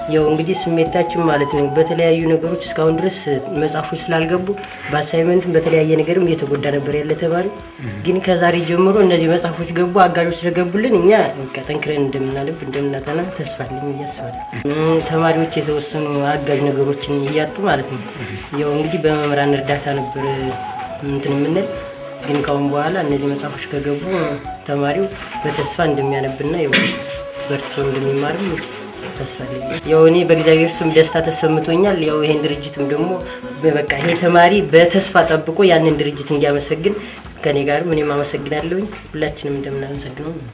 ያው እንግዲህ ስሜታችን ማለት ነው በተለያዩ ነገሮች እስካሁን ድረስ መጽሐፎች ስላልገቡ በአሳይመንትም በተለያየ ነገርም እየተጎዳ ነበር ያለ ተማሪ። ግን ከዛሬ ጀምሮ እነዚህ መጽሐፎች ገቡ፣ አጋዦች ስለገቡልን እኛ በቃ ጠንክረን እንደምናነብ እንደምናጠና ተስፋ አለኝ ብዬ አስባለሁ። እም፣ ተማሪዎች የተወሰኑ አጋዥ ነገሮችን እያጡ ማለት ነው ያው እንግዲህ በመምህራን እርዳታ ነበር እንትን የምንል ግን ካሁን በኋላ እነዚህ መጽሐፎች ከገቡ ተማሪው በተስፋ እንደሚያነብና ያው በርቶ እንደሚማርም ተስፋ አለኝ። ያው እኔ በእግዚአብሔር ስም ደስታ ተሰምቶኛል። ያው ይሄን ድርጅትም ደግሞ በቃ ይሄ ተማሪ በተስፋ ጠብቆ ያንን ድርጅት እንዲያመሰግን ከኔ ጋርም እኔም አመሰግናለሁኝ። ሁላችንም እንደምናመሰግነው ነው።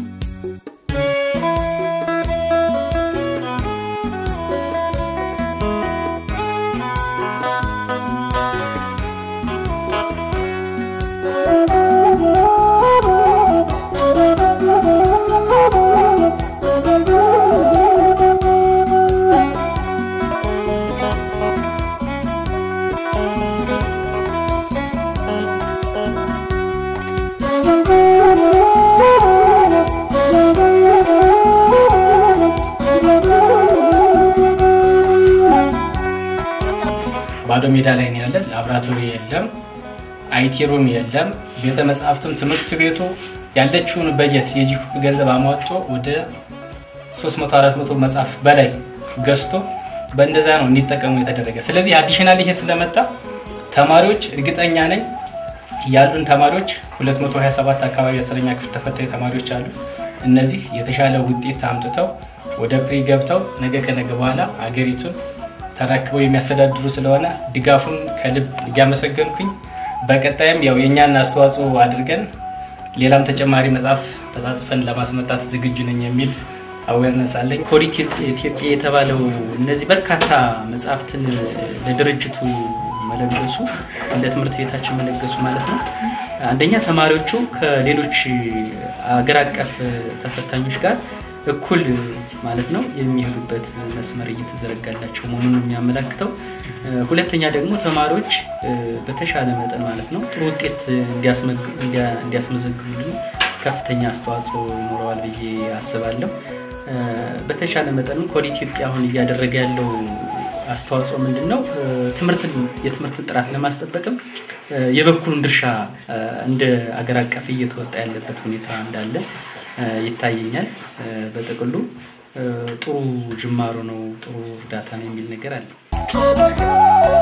ባዶ ሜዳ ላይ ነው ያለን። ላብራቶሪ የለም፣ አይቲ ሩም የለም። ቤተ መጽሐፍትም ትምህርት ቤቱ ያለችውን በጀት የጂፕ ገንዘብ አሟጦ ወደ 300 400 መጽሐፍ በላይ ገዝቶ በእንደዛ ነው እንዲጠቀሙ የተደረገ። ስለዚህ አዲሽናል ይሄ ስለመጣ ተማሪዎች እርግጠኛ ነኝ ያሉን ተማሪዎች 227 አካባቢ አስረኛ ክፍል ተፈታኝ ተማሪዎች አሉ። እነዚህ የተሻለ ውጤት አምጥተው ወደ ፕሪ ገብተው ነገ ከነገ በኋላ አገሪቱን ተረክበው የሚያስተዳድሩ ስለሆነ ድጋፉን ከልብ እያመሰገንኩኝ በቀጣይም ያው የእኛን አስተዋጽኦ አድርገን ሌላም ተጨማሪ መጽሐፍ ተጻጽፈን ለማስመጣት ዝግጁ ነኝ የሚል አዌርነስ አለኝ። ኮድ ኢትዮጵያ የተባለው እነዚህ በርካታ መጽሐፍትን ለድርጅቱ መለገሱ እንደ ትምህርት ቤታችን መለገሱ ማለት ነው። አንደኛ ተማሪዎቹ ከሌሎች አገር አቀፍ ተፈታኞች ጋር እኩል ማለት ነው የሚሄዱበት መስመር እየተዘረጋላቸው መሆኑን ነው የሚያመላክተው። ሁለተኛ ደግሞ ተማሪዎች በተሻለ መጠን ማለት ነው ጥሩ ውጤት እንዲያስመዘግቡልን ከፍተኛ አስተዋጽኦ ይኖረዋል ብዬ አስባለሁ። በተሻለ መጠንም ኮድ ኢትዮጵያ አሁን እያደረገ ያለው አስተዋጽኦ ምንድን ነው? ትምህርትን የትምህርትን ጥራት ለማስጠበቅም የበኩሉን ድርሻ እንደ አገር አቀፍ እየተወጣ ያለበት ሁኔታ እንዳለ ይታየኛል። በጥቅሉ ጥሩ ጅማሮ ነው፣ ጥሩ እርዳታ ነው የሚል ነገር አለ።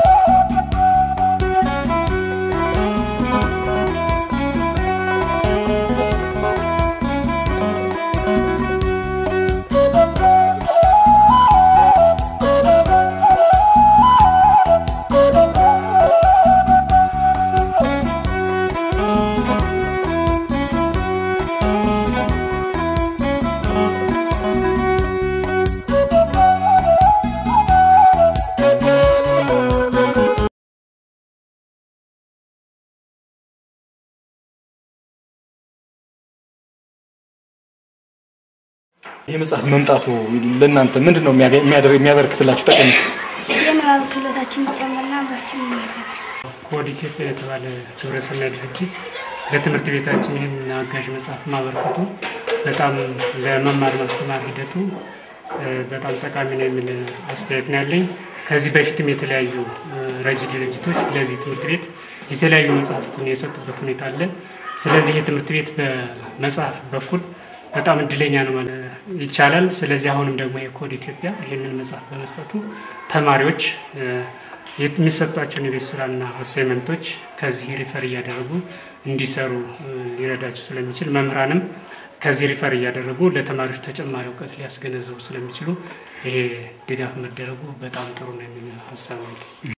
ይህ መጽሐፍ መምጣቱ ለእናንተ ምንድን ነው የሚያበረክትላችሁ ጠቀሜታ? የንባብ ክህሎታችን ይጨምርና አብራችን ይሄዳል። ኮድ ኢትዮጵያ የተባለ ግብረሰናይ ድርጅት ለትምህርት ቤታችን ይህን አጋዥ መጽሐፍ ማበርከቱ በጣም ለመማር ማስተማር ሂደቱ በጣም ጠቃሚ ነው የሚል አስተያየት ነው ያለኝ። ከዚህ በፊትም የተለያዩ ረጅ ድርጅቶች ለዚህ ትምህርት ቤት የተለያዩ መጽሐፍትን የሰጡበት ሁኔታ አለ። ስለዚህ የትምህርት ቤት በመጽሐፍ በኩል በጣም እድለኛ ነው ማለት ይቻላል። ስለዚህ አሁንም ደግሞ የኮድ ኢትዮጵያ ይህንን መጽሐፍ በመስጠቱ ተማሪዎች የሚሰጧቸውን የቤት ስራና አሳይመንቶች ከዚህ ሪፈር እያደረጉ እንዲሰሩ ሊረዳቸው ስለሚችል መምህራንም ከዚህ ሪፈር እያደረጉ ለተማሪዎች ተጨማሪ እውቀት ሊያስገነዘቡ ስለሚችሉ ይሄ ድጋፍ መደረጉ በጣም ጥሩ ነው የሚል ሀሳብ ነው።